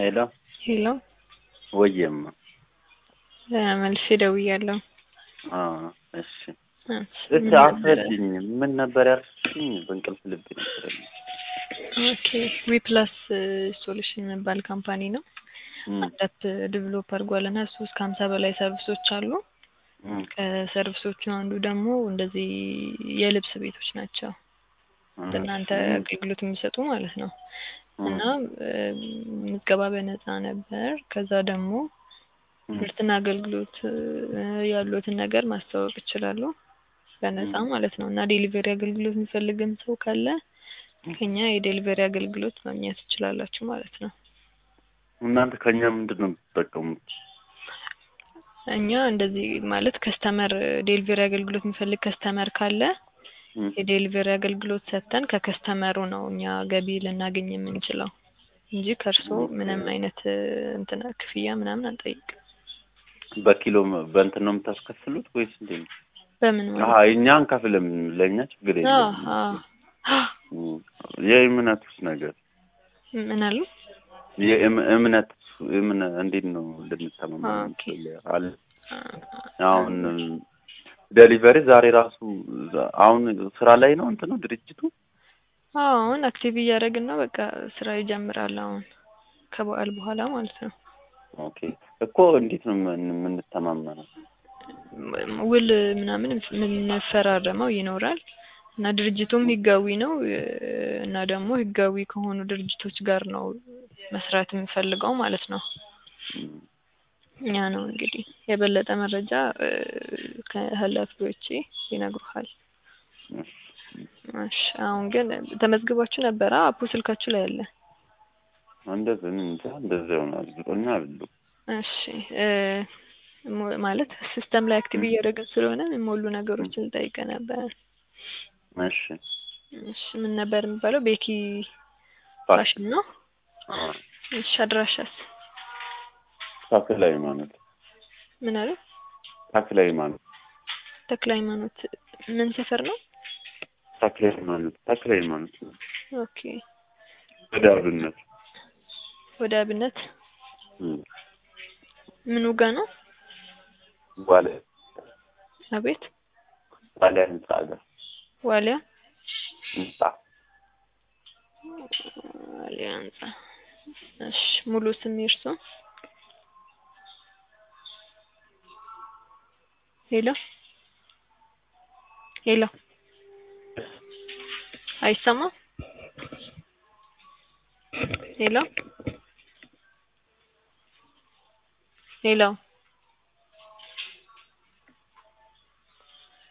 ሄሎ ሄሎ ወየማ መልሼ ደውያለሁ። አዎ እሺ እሺ፣ እስቲ ምን ነበረ? አስረድኝ ምን ነበር ያልሽኝ በእንቅልፍ ልብ ነበር ኦኬ ዊፕላስ ሶሉሽን የሚባል ካምፓኒ ነው። አዳፕ ዲቨሎፕ አድርጓል እና እሱ እስከ ሀምሳ በላይ ሰርቪሶች አሉ። ከሰርቪሶቹ አንዱ ደግሞ እንደዚህ የልብስ ቤቶች ናቸው። እናንተ አገልግሎት የሚሰጡ ማለት ነው። እና ምዝገባ በነፃ ነበር። ከዛ ደግሞ ምርትና አገልግሎት ያሉትን ነገር ማስተዋወቅ ይችላሉ በነፃ ማለት ነው። እና ዴሊቨሪ አገልግሎት የሚፈልግም ሰው ካለ ከኛ የዴሊቨሪ አገልግሎት ማግኘት ትችላላችሁ ማለት ነው። እናንተ ከኛ ምንድን ነው የምትጠቀሙት? እኛ እንደዚህ ማለት ከስተመር ዴሊቨሪ አገልግሎት የሚፈልግ ከስተመር ካለ የዴሊቨሪ አገልግሎት ሰጥተን ከከስተመሩ ነው እኛ ገቢ ልናገኝ የምንችለው እንጂ ከእርስዎ ምንም አይነት እንትን ክፍያ ምናምን አንጠይቅም። በኪሎ በእንትን ነው የምታስከፍሉት ወይስ እንዴት ነው? በምን አሀ ማለት እኛ አንከፍልም፣ ለእኛ ችግር አዎ፣ የለም። አዎ። የእምነቱስ ነገር ምን አሉ? የእም- እምነት እምነ እንዴት ነው ልንተማመን ኦኬ። የምንችለው? አለ አሁን ዴሊቨሪ ዛሬ ራሱ አሁን ስራ ላይ ነው እንትኑ ድርጅቱ አዎ አሁን አክቲቭ እያደረግን ነው። በቃ ስራ ይጀምራል አሁን ከበዓል በኋላ ማለት ነው። ኦኬ እኮ እንዴት ነው የምን- የምንተማመነው? ውል ምናምን የምንፈራረመው ይኖራል እና ድርጅቱም ህጋዊ ነው እ፣ እና ደግሞ ህጋዊ ከሆኑ ድርጅቶች ጋር ነው መስራት የምፈልገው ማለት ነው። ያ ነው እንግዲህ የበለጠ መረጃ እ፣ ከኃላፊዎቼ ይነግሩሃል። እሺ አሁን ግን ተመዝግባችሁ ነበረ? አፑ ስልካችሁ ላይ አለ። እንደዚህ እኔ እንጃ እንደዛ ይሆናል እርግጠኛ አይደለሁም። እሺ እ፣ ሞ- ማለት ሲስተም ላይ አክቲቭ እያደረግን ስለሆነ የሚሞሉ ነገሮችን ልጠይቅ ነበር። እሺ እሺ ምን ነበር የሚባለው? ቤኪ ፋሽን ነው። አዎ። እሺ አድራሻስ ተክለ ሃይማኖት ምን አለ? ተክለ ሃይማኖት ተክለ ሃይማኖት ምን ሰፈር ነው? ተክለ ሃይማኖት ተክለ ሃይማኖት ነው። ኦኬ ወደ አብነት ወደ አብነት እም፣ ምኑ ጋ ነው? ዋለ አቤት ዋለ ህንጻ ጋር ዋሊያ ህንጻ ዋሊያ ህንጻ። እሺ ሙሉ ስም የእርሶ? ሄሎ ሄሎ አይሰማም? ሄሎ ሄሎ